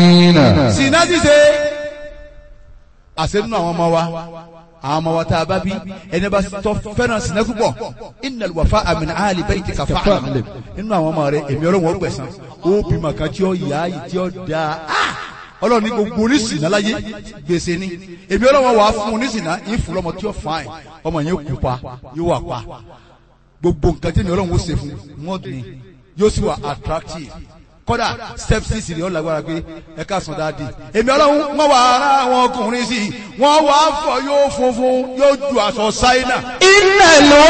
sinna ṣíṣe àṣẹ nínú àwọn ọmọ wa àwọn ọmọ wa tá a bá bí ẹni bá tọ́ fẹ́ràn sinna púpọ̀ innal wafa'a min ahli baytika fa'lam nínú àwọn ọmọ rẹ èmi ọlọ́run ó gbẹ̀san ó bímọ kan tí ó yá yìí tí ó dáa ah! ọlọ́run ní gbogbo oníṣìnà láyé gbèsè ni èmi ọlọ́run wà á fún oníṣìnà yín fún lọ́mọ tí ó fàáyìn ọmọ yẹn kú pa yóò wà pa gbogbo nǹkan tí èmi ọlọ́run ó ṣe fún wọn ni yóò sì wà attractive kódà step six ni ó lágbára pé ẹ ká sàn dáadé èmi ọlọ́run wọ́n wà ara àwọn ọkùnrin sí i wọ́n wà á fọ yóò funfun yóò ju aṣọ ṣáínà إن